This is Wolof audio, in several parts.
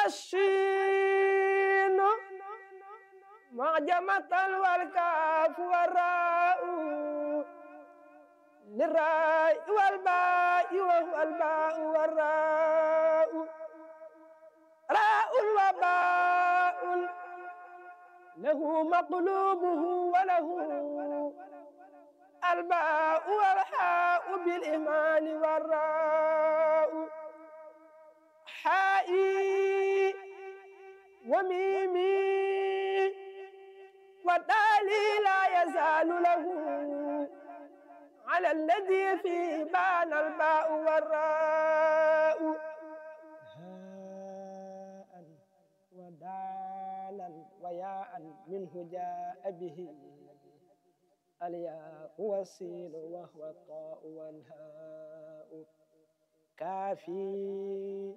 الشين معجمة والكاف والراء للراء والباء وهو الباء والراء راء وباء له مقلوبه وله الباء والحاء بالإيمان والراء حائي وميمي والدالي لا يزال له على الذي فيه بان الباء والراء هاء ودالا وياء منه جاء به الياء والسين وهو الطاء والهاء كافي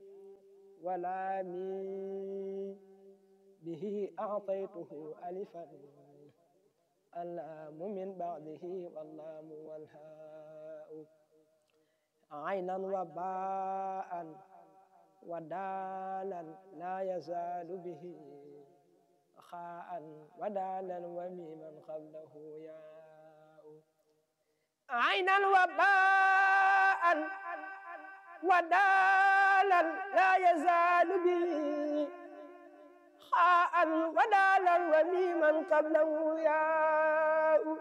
ولامي به أعطيته ألفا اللام من بعده واللام والهاء عينا وباء ودالا لا يزال به خاء ودالا وميما قبله ياء عينا وباء ودالا لا يزال به خاء ودالا وميما قبله ياء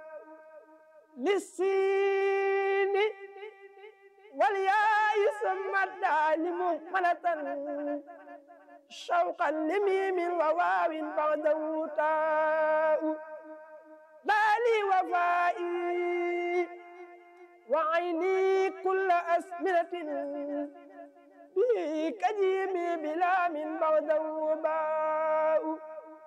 للسين والياء ثم الدال مهملة شوقا لميم وواو بعده تاء بالي وفائي وعيني كل أسمنة به كجيمي بلا من بعده باء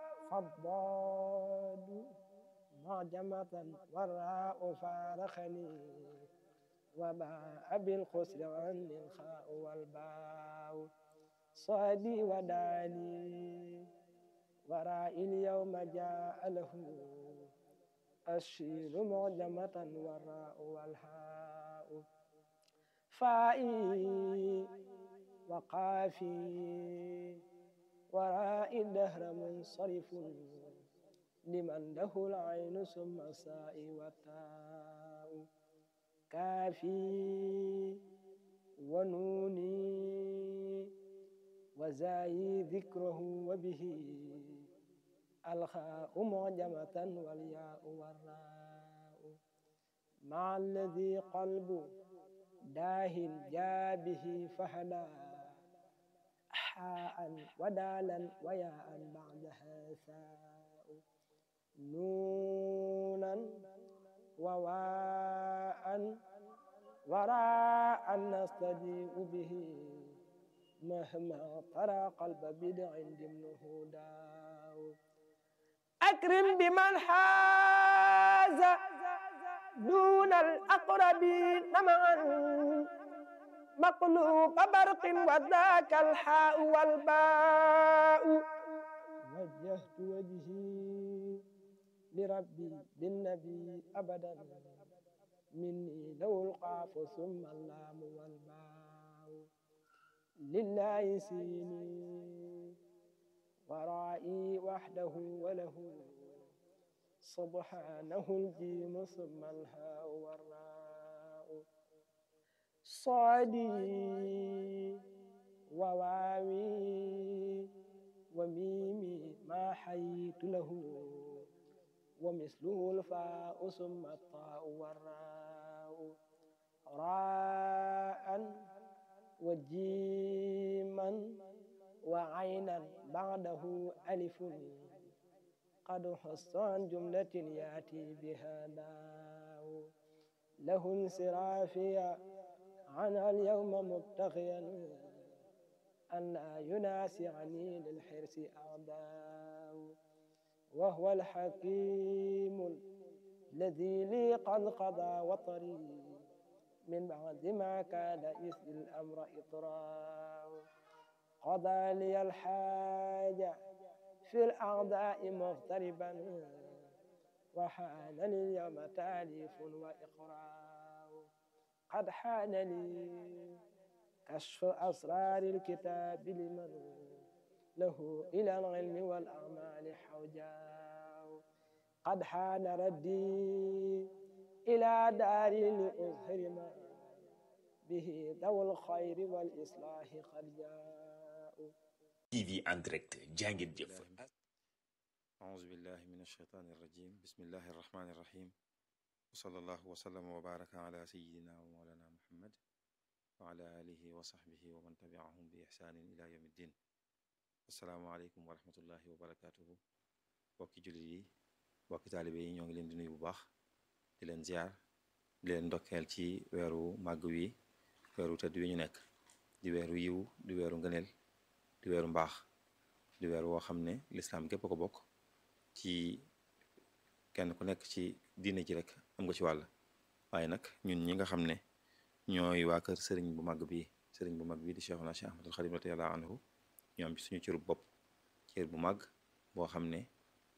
فالضاد معجمة والراء فارخني وباء بالخسر عني الخاء والباء صادي وداني ورائي اليوم جاء له الشين معجمة والراء والهاء فائي وقافي وراء الدهر منصرف لمن له العين ثم الساء والتاء كافي ونوني وزاي ذكره وبه الخاء معجمة والياء والراء مع الذي قلب داه جاء به فهدى حاء ودالا وياء بعدها ثاء نونا وواء وراء نستجيء به مهما ترى قلب بدع ضمنه داو أكرم بمن حاز دون الأقربين معا مقلوب برق وذاك الحاء والباء وجهت وجهي لربي بالنبي أبدا مني لو القاف ثم اللام والباء لله سيني ورائي وحده وله سبحانه الجيم ثم الهاء والراء صادي وواوي وميمي ما حييت له ومثله الفاء ثم الطاء والراء راء وجيما وعينا بعده ألف قد حص عن جملة يأتي بها داو له انصرافيا عنها اليوم مبتغيا أن لا يناسعني للحرص أعداء وهو الحكيم الذي لي قد قضى وطري من بعد ما كاد يسري الأمر إطراء قضى لي الحاجة في الأعداء مغتربا وحان لي اليوم تاليف وإقراء قد حان لي كشف أسرار الكتاب لمن له إلى العلم والأعمال حوجا قد حان ردي إلى دار لأظهر ما به ذو الخير والإصلاح قد جاءوا TV en direct jàngeen jëf أعوذ بالله من الشيطان الرجيم بسم الله الرحمن الرحيم وصلى الله وسلم وبارك على سيدنا ومولانا محمد وعلى آله وصحبه ومن تبعهم بإحسان إلى يوم الدين السلام عليكم ورحمة الله وبركاته bokki jullit yi bokki taalibe yi ñoo ngi leen di nuyu bu baax di leen ziar di leen ndokkeel ci weeru màgg wi weeru tëdd wi ñu nekk di weeru yiw di weeru ngëneel di weeru mbaax di weer woo xam ne lislaam gépp ko bokk ci kenn ku nekk ci diine ji rek am nga ci wàll waaye nag ñun ñi nga xam ne ñooy waa kër sëriñ bu mag bi sëriñ bu mag bi di Cheikhuna Cheikh Ahmadul Xadim radiyallahu anhu ñoo am ci suñu cërub bopp cër bu mag boo xam ne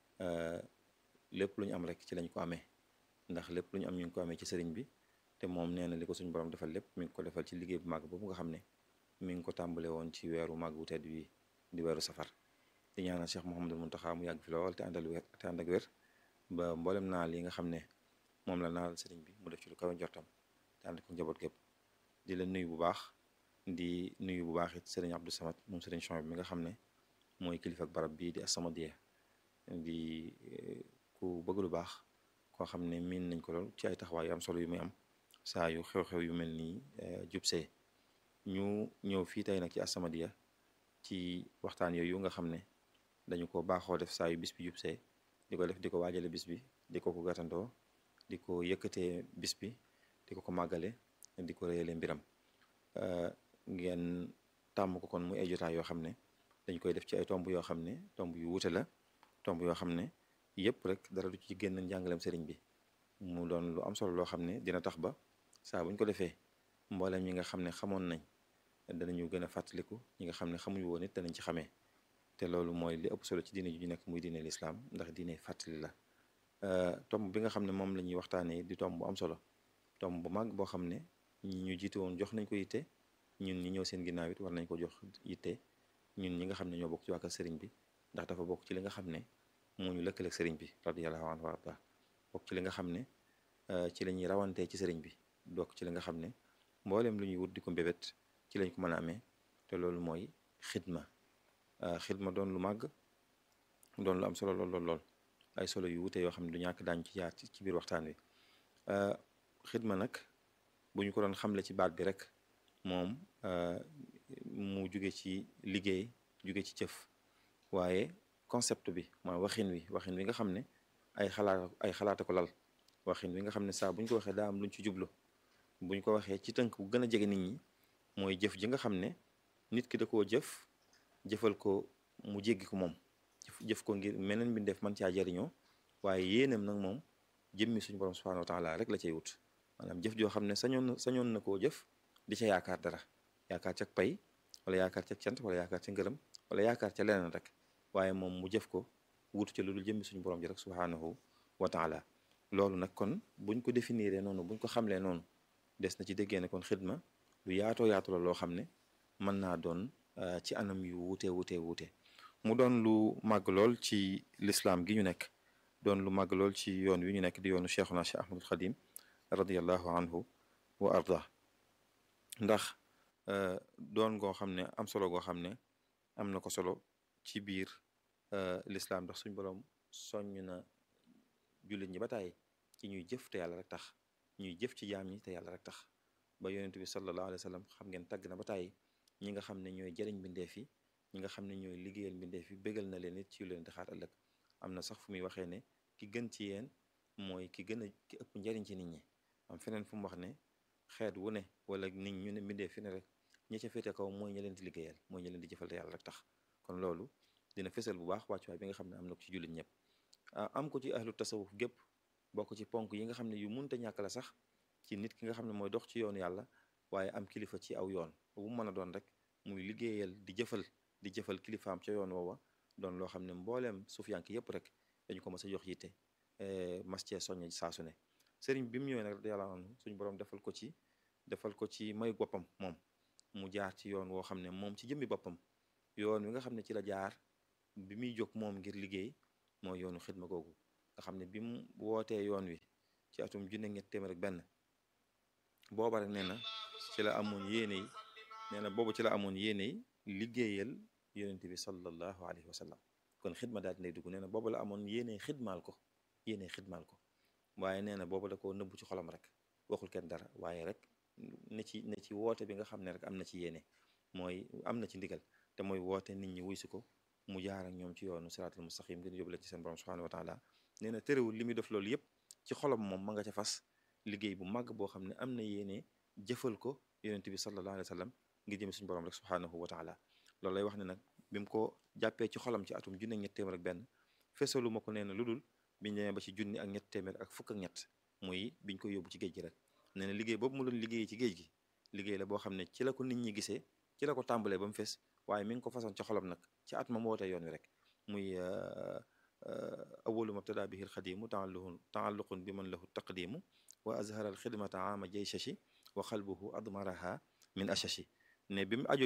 lépp lu ñu am rek ci lañ ko amee ndax lépp lu ñu am ñu ngi ko amee ci sëriñ bi te moom nee na li ko suñu borom defal lépp mi ngi ko defal ci liggéey bu mag boobu nga xam ne mi ngi ko tàmbale woon ci weeru màgg wu tedd wi di weeru safar di ñaanal Cheikh Mouhamadul Muntaxa mu yàgg fi lool te àndal wér te ànd ak wér ba mboolem naal yi nga xam ne moom la naal sëriñ bi mu def ci lu kawe njortam te ànd ko njaboot gépp di la nuyu bu baax di nuyu bu baax it sëriñ Abdou Samad moom sëriñ Chouaib mi nga xam ne mooy kilifa ak barab bii di As-Samadiyya di ku bëgg lu baax koo xam ne miin nañ ko lool ci ay taxawaay yu am solo yu muy am saa yu xew-xew yu mel nii jubsee ñu ñëw fii tey nag ci As-Samadiyya ci waxtaan yooyu nga xam ne dañu ko baaxoo def saa yu bis bi jubsee di ko def di ko waajale bis bi di ko ko gàttandoo di ko yëkkatee bis bi di ko ko màggale di ko réyale mbiram ngeen tàmm ko kon muy ay jotaay yoo xam ne dañ koy def ci ay tomb yoo xam ne tomb yu wuute la tomb yoo xam ne yëpp rek dara du ci génn njàngaleem sëriñ bi mu doon lu am solo loo xam ne dina tax ba saa buñ ko defee mboolem ñi nga xam ne xamoon nañ danañu gën a fàttaliku ñi nga xam ne xamuñu woon it danañ ci xamee te loolu mooy li ëpp solo ci diine ju nekk muy diine lislaam ndax diine fàttali la tomb bi nga xam ne moom la ñuy waxtaanee di tomb bu am solo tomb bu mag boo xam ne ñi ñu jiite woon jox nañ ko yitte ñun ñi ñëw seen ginnaaw it war nañ ko jox yitte ñun ñi nga xam ne ñoo bokk ci wàkkal sëriñ bi ndax dafa bokk ci li nga xam ne moo ñu lëkkaleeg sëriñ bi radiyallahu anhu wa arda bokk ci li nga xam ne ci la ñuy rawantee ci sëriñ bi bokk ci li nga xam ne mbooleem lu ñuy wut di ko mbébét ci lañ ko mën a amee te loolu mooy xidma xidma doon lu màgg doon lu am solo lool lool lool ay solo yu wute yoo xam ne du ñàkk daañu ci jaar ci biir waxtaan wi xidma nag bu ñu ko doon xamle ci baat bi rek moom mu jóge ci liggéey jóge ci jëf waaye concept bi mooy waxin wi waxin wi nga xam ne ay xalaat ay xalaata ko lal waxin wi nga xam ne saa bu ñu ko waxee daa am luñ ci jublu bu ñu ko waxee ci tënk bu gën a jege nit ñi mooy jëf ji nga xam ne nit ki da koo jëf jëfal ko mu jéggi ko moom jëf ko ngir meneen mbindeef man caa jariñoo waaye yéenam nag moom jëmmi suñu borom subhanahu wa taala rek la cay wut maanaam jëf joo xam ne sañoon na sañoon na koo jëf di ca yaakaar dara yaakaar ca pay wala yaakaar ca cant wala yaakaar ca ngërëm wala yaakaar ca leneen rek waaye moom mu jëf ko wutu ca lu dul jëmmi suñu borom ji rek subhanahu wa taala loolu nag kon buñ ko définiree noonu buñ ko xamlee noonu des na ci déggee ne kon xidma lu yaatoo yaatu la loo xam ne mën naa doon ci anam yu wuute wuute wuute mu doon lu màgg lool ci lislaam gi ñu nekk doon lu màgg lool ci yoon wi ñu nekk di yoonu cheikhuna cheikh ahmadul xadim radiallahu anhu wa arda ndax doon goo xam ne am solo goo xam ne am na ko solo ci biir lislaam ndax suñ boroom soññ na jullit ñi ba tàyyi ci ñuy jëf te yàlla rek tax ñuy jëf ci jaam ñi te yàlla rek tax ba yonent bi sallallahu alayhi wa sallam xam ngeen tàgg na ba tàyyi ñi nga xam ne ñooy jëriñ mbindeef yi ñi nga xam ne ñooy liggéeyal mbindeef yi bégal na leen it ci leen di xaar ëllëg am na sax fu muy waxee ne ki gën ci yéen mooy ki gën a ki ëpp njariñ ci nit ñi am feneen fu mu wax ne xeet wu ne wala nit ñu ne mbindeef fi ne rek ñi ca féete kaw mooy ña leen di liggéeyal mooy ña leen di jëfal te yàlla rek tax kon loolu dina fësal bu baax wàccuwaay bi nga xam ne am na ko ci jullit ñëpp am ko ci ahlu tasawuf gépp bokk ci ponk yi nga xam ne yu munta ñàkk la sax ci nit ki nga xam ne mooy dox ci yoonu yàlla waaye am kilifa ci aw yoon bu mën a doon rek muy liggéeyal di jëfal di jëfal kilifaam ca yoon woowa doon loo xam ne mbooleem suufiyank yëpp rek dañu ko mas a jox yitte mas cee soññ saa su ne sëriñ bi mu ñëwee nag radiyallahu anhu suñu borom defal ko ci defal ko ci mayu boppam moom mu jaar ci yoon woo xam ne moom ci jëmmi boppam yoon wi nga xam ne ci la jaar bi muy jóg moom ngir liggéey mooy yoonu xidma googu nga xam ne bi mu wootee yoon wi ci atum junne ñett téeméer ak benn booba rek nee na ci la amoon yéene yi nee na boobu ci la amoon yéene yi liggéeyal yonente bi sallallahu alayhi wa sallam kon xidma daal dinay dugg nee na boobu la amoon yéene xidmaal ko yéene xidmaal ko waaye nee na boobu da koo nëbbu ci xolam rek waxul kenn dara waaye rek ne ci ne ci woote bi nga xam ne rek am na ci yéene mooy am na ci ndigal te mooy woote nit ñi wuy si ko mu jaar ak ñoom ci yoonu siraatal mustaqim ngir yóbbu leen ci seen borom subhanahu wa taala nee na terewul li muy def loolu yëpp ci xolam moom ma nga ca fas liggéey bu màgg boo xam ne am na yéene jëfal ko yonent bi sallallahu alayhi wa sallam ngir jëm suñu borom rek subhanahu wa taala loolu lay wax ne nag bi mu ko jàppee ci xolam ci atum junni ak ñett téeméer ak benn fesalu ma ko nee na lu dul biñ demee ba ci junni ak ñett téeméer ak fukk ak ñett muy biñ koy yóbbu ci géej gi rek nee na liggéey boobu mu doon liggéey ci géej gi liggéey la boo xam ne ci la ko nit ñi gisee ci la ko tàmbalee ba mu fees waaye mi ngi ko façon ci xolam nag ci at ma mu wootee yoon wi rek muy awalu mabtada bihi alxadimu taalluqun taalluqun bi man lahu taqdimu wa azhara alxidmata ama jayshashi wa xalbuhu admaraha min ashashi ne bi mu aju